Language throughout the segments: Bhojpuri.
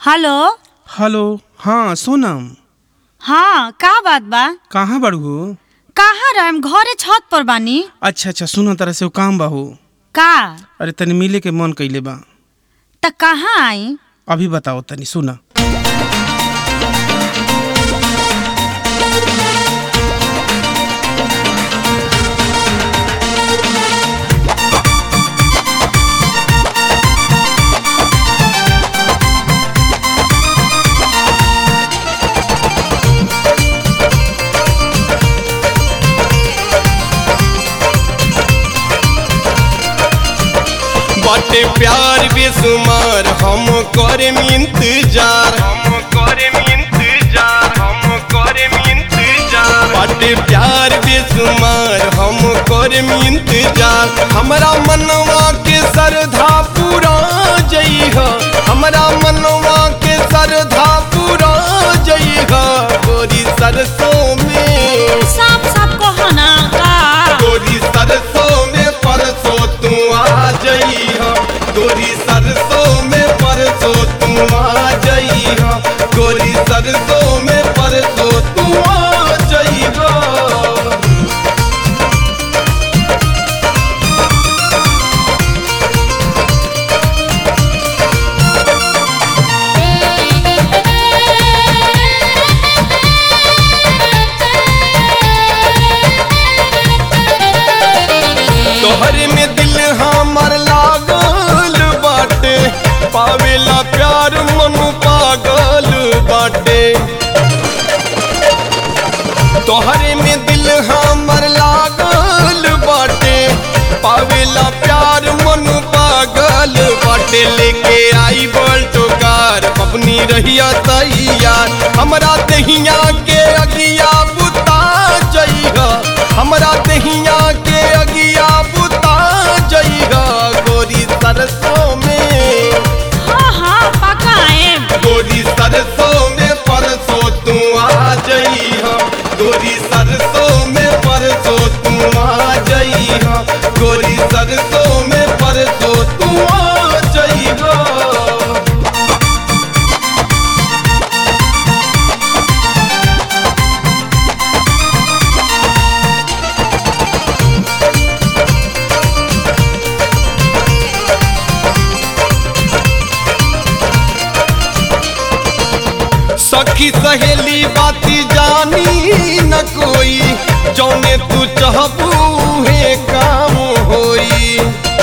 हेलो हेलो हाँ सोनम हाँ का बात बा कहाँ बड़ू कहाँ रहम घरे छत पर बानी अच्छा अच्छा सुन तरह से वो काम बा हो का अरे तनी मिले के मन कइले बा त कहाँ आई अभी बताओ तनी सुना बाटे प्यार बेसुमार हम करे इंतजार हम करे इंतजार हम करे इंतजार बाटे प्यार बेसुमार हम करे इंतजार हमरा मनवा के सरधा पूरा जइह हमरा मनवा के सरधा पूरा जइह गोरी सरसों में साफ साफ कहो ना का गोरी सरसों में परसों तू आ जइहा गोरी सरसों में परसों तू आ जइहा गोरी सरसों में परसों तू आ जइहा तोहर में दिल हमर लागल बाटे पावेला प्यार मन पागल बाटे तोहरे में दिल हमर लागल बाटे पावेला प्यार मन पागल बाटे लेके आई बल्टो कार अपनी रहिया तैयार हमरा दहिया के अगिया बुता जइहा हमरा दहिया के अगिया बुता जइहा गोरी सरसों में हाँ हाँ पक्का आएम गोरी सरसों में परसों तू आ जइहा गोरी सरसों में परसों तू आ जइहा गोरी सरसों में परसों तू आ जइहा सखी सहेली बाती जानी न कोई जौने तू चाहबू हे काम होई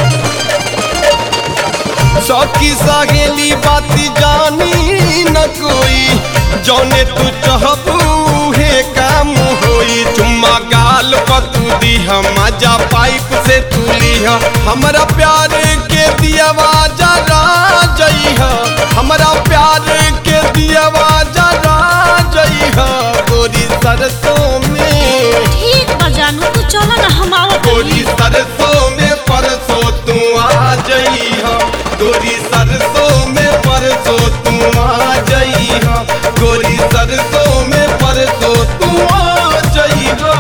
सखी सहेली बाती जानी न कोई जौने तू चाहबू हे काम होई चुम्मा गाल पतू दीहा मजा पाइप से तू लीहा हमरा प्यार के दियावा जरा जइहा हमरा प्यार के दियावा जरा जइहा गोरी सरसों में ठीक बा जानू तू चलो ना हम आवत गोरी सरसों में परसों तू आ जइहा गोरी सरसों में परसों तू आ जइहा गोरी सरसों में परसों तू आ जइहा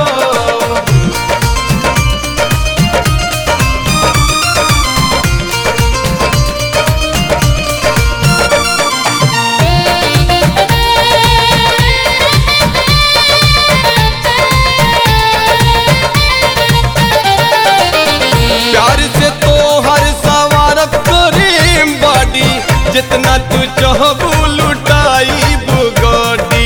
प्यार से तो हर सवारत करे बाडी जितना तू चाहबू लुटाई बुगाडी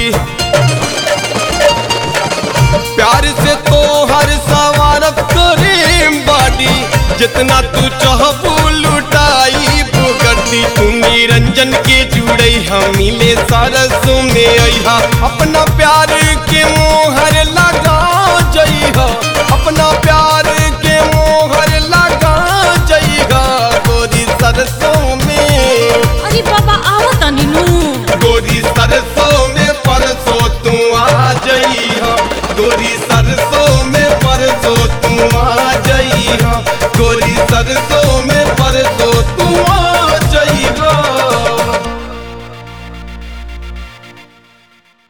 प्यार से तो हर सवारत करे बाडी जितना तू चाहबू लुटाई बुगड्डी तू निरंजन के जुड़ई हम मिले सरसों में अइहा अपना प्यार के मोह